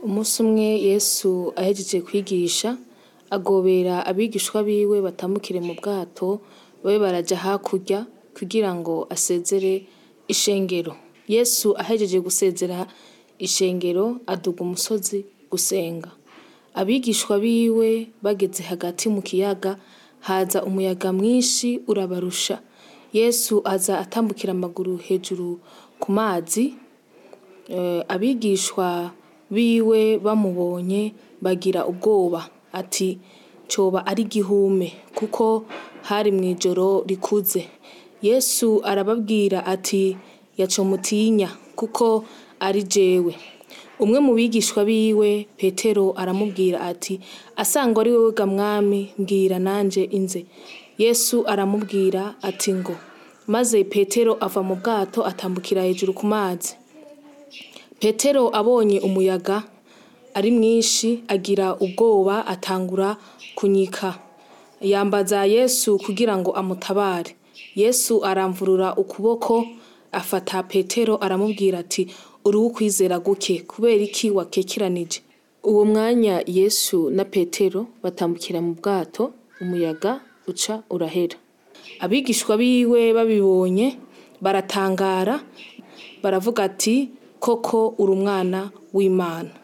Umunsi umwe Yesu ahejeje kwigisha, agobera abigishwa biwe batambukire mu bwato babe baraja hakurya kugira ngo asezere ishengero. Yesu ahejeje gusezera ishengero aduga umusozi gusenga. Abigishwa biwe bageze hagati mu kiyaga, haza umuyaga mwinshi urabarusha. Yesu aza atambukira amaguru hejuru ku mazi, abigishwa biwe bamubonye bagira ubwoba ati coba ari igihume kuko hari mw'ijoro rikuze. Yesu arababwira ati yaco mutinya kuko ari jewe. Umwe mu bigishwa biwe Petero aramubwira ati asangwa ari wewe ga mwami mbwira nanje inze. Yesu aramubwira ati ngo, maze Petero ava mu bwato atambukira hejuru ku mazi. Petero abonye umuyaga ari mwinshi agira ubwoba atangura kunyika. Yambaza Yesu kugira ngo amutabare. Yesu aramvurura ukuboko afata Petero aramubwira ati uri uw'ukwizera guke kubera iki wakekeranije? Uwo mwanya Yesu na Petero batambukira mu bwato, umuyaga uca urahera. Abigishwa biwe babibonye baratangara baravuga ati koko uri umwana w'Imana.